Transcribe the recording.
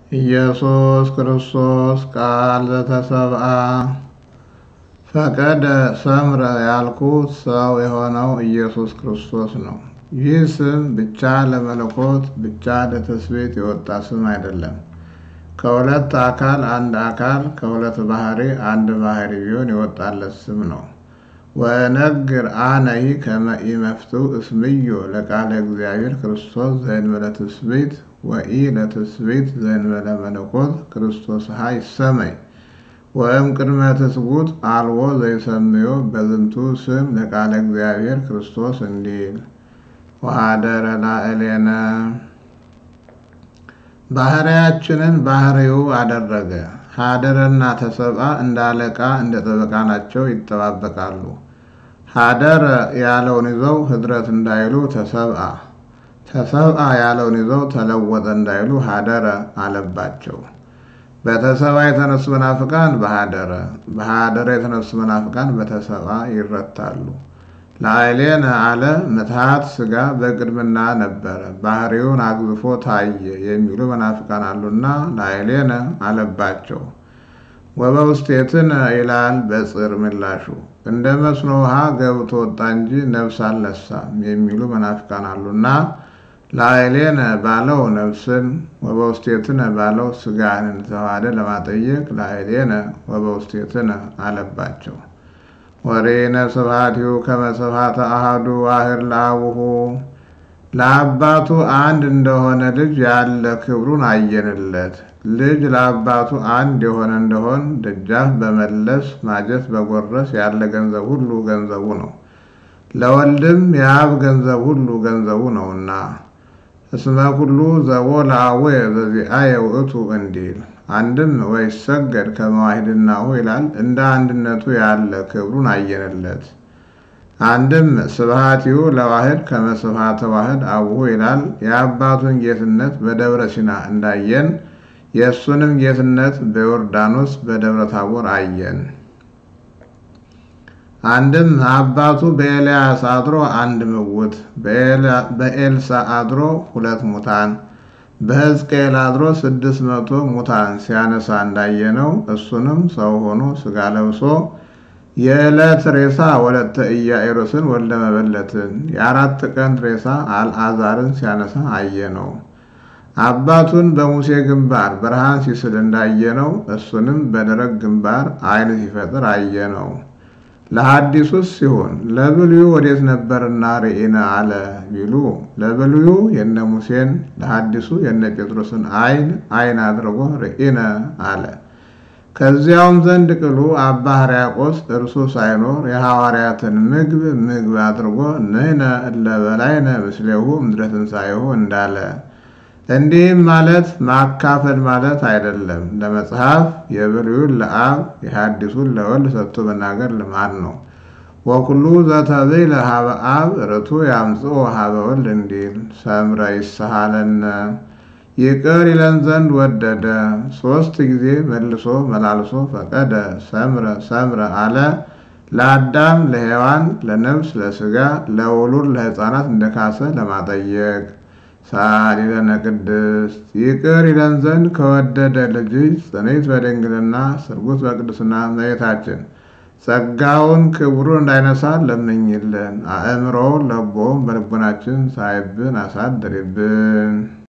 ኢየሱስ ክርስቶስ ቃል ዘተሰብአ ፈቀደ ሰምረ ያልኩት ሰው የሆነው ኢየሱስ ክርስቶስ ነው። ይህ ስም ብቻ ለመለኮት ብቻ ለትስብእት የወጣ ስም አይደለም። ከሁለት አካል አንድ አካል ከሁለት ባህሪ አንድ ባህሪ ቢሆን የወጣለት ስም ነው። ወነግር አነሂ ከመ ኢመፍትው እስምዮ ለቃለ እግዚአብሔር ክርስቶስ ዘእንበለ ትስብእት ወኢ ለትስብእት ዘእንበለ መለኮት ክርስቶስ ሀ ይሰመይ ወእም ቅድመ ትስጉት አልቦ ዘይሰምዮ በዝንቱ ስም ለቃለ እግዚአብሔር ክርስቶስ እንዲል ወሀደረ ላዕሌነ ባህርያችንን ባህሪው አደረገ። ሀደረና ተሰብአ እንደ አለቃ እንደ ጠበቃ ናቸው፣ ይጠባበቃሉ። ሀደረ ያለውን ይዘው ህድረት እንዳይሉ ተሰብአ፣ ተሰብአ ያለውን ይዘው ተለወጠ እንዳይሉ ሀደረ አለባቸው። በተሰብአ የተነሱ መናፍቃን በሀደረ፣ በሀደረ የተነሱ መናፍቃን በተሰብአ ይረታሉ። ላዕሌነ አለ ምትሃት ስጋ በቅድምና ነበረ ባህሪውን አግዝፎ ታየ የሚሉ መናፍቃን አሉና ላዕሌነ አለባቸው። ወበውስቴትነ ይላል በጽር ምላሹ እንደ መስኖ ውሃ ገብቶ ወጣ እንጂ ነፍስ አልነሳም የሚሉ መናፍቃን አሉና ላዕሌነ ባለው ነፍስን ወበውስቴትነ ባለው ስጋን ተዋህደ ለማጠየቅ ላዕሌነ ወበውስቴትነ አለባቸው። ወሬነ ስብሐቲሁ ከመ ስብሐተ አሐዱ ዋህድ ለአቡሁ ለአባቱ አንድ እንደሆነ ልጅ ያለ ክብሩን አየንለት። ልጅ ለአባቱ አንድ የሆነ እንደሆን ደጃፍ በመለስ ማጀት በጎረስ ያለ ገንዘብ ሁሉ ገንዘቡ ነው። ለወልድም የአብ ገንዘብ ሁሉ ገንዘቡ ነውና እስመ ኩሉ ዘቦ ለአቡየ ዘዚአየ ውእቱ እንዲል አንድም ወይሰገድ ከመዋሂድናሁ ይላል። እንደ አንድነቱ ያለ ክብሩን አየንለት። አንድም ስብሐቲሁ ለዋህድ ከመ ስብሐተ ዋህድ አቡሁ ይላል። የአባቱን ጌትነት በደብረ ሲና እንዳየን የእሱንም ጌትነት በዮርዳኖስ በደብረ ታቦር አየን። አንድም አባቱ በኤልያስ አድሮ አንድ ምውት፣ በኤልሳ አድሮ ሁለት ሙታን በሕዝቅኤል አድሮ ስድስት መቶ ሙታን ሲያነሳ እንዳየነው እሱንም ሰው ሆኖ ስጋ ለብሶ የዕለት ሬሳ ወለተ ኢያኢሮስን ወልደ መበለትን የአራት ቀን ሬሳ አልዓዛርን ሲያነሳ አየነው። አባቱን በሙሴ ግንባር ብርሃን ሲስል እንዳየነው እሱንም በደረቅ ግንባር ዓይን ሲፈጥር አየነው። ለሐዲሱስ ሲሆን ለብሉዩ ወዴት ነበርና ርኢነ አለ ቢሉ ለብሉዩ የነ ሙሴን ለሐዲሱ የነ ጴጥሮስን ዓይን ዓይን አድርጎ ርኢነ አለ። ከዚያውም ዘንድ ቅሉ አባ ሕርያቆስ እርሱ ሳይኖር የሐዋርያትን ምግብ ምግብ አድርጎ ንሕነ እለ በላይነ ምስሌሁ እምድረ ትንሣኤሁ እንዳለ እንዲህም ማለት ማካፈል ማለት አይደለም። ለመጽሐፍ የብሉዩን ለአብ የሐዲሱን ለወልድ ሰጥቶ መናገር ልማድ ነው። ወኩሉ ዘተብዕለ ሀበ አብ ርቱ ያምጽኦ ሀበ ወልድ እንዲል ሰምረ ይሰሃለነ ይቅር ይለን ዘንድ ወደደ። ሦስት ጊዜ መልሶ መላልሶ ፈቀደ ሰምረ ሰምረ አለ። ለአዳም ለሔዋን፣ ለነፍስ ለሥጋ፣ ለውሉድ ለሕፃናት እንደካሰ ለማጠየቅ ሳሊለነ ቅድስት ይቅር ይለን ዘንድ ከወደደ ልጅ ጽንዕት በድንግልና ስርጉት በቅድስና እመቤታችን ጸጋውን ክብሩን እንዳይነሳ ለምኝልን። አእምሮውን ለቦውን በልቦናችን ሳይብን አሳድሪብን።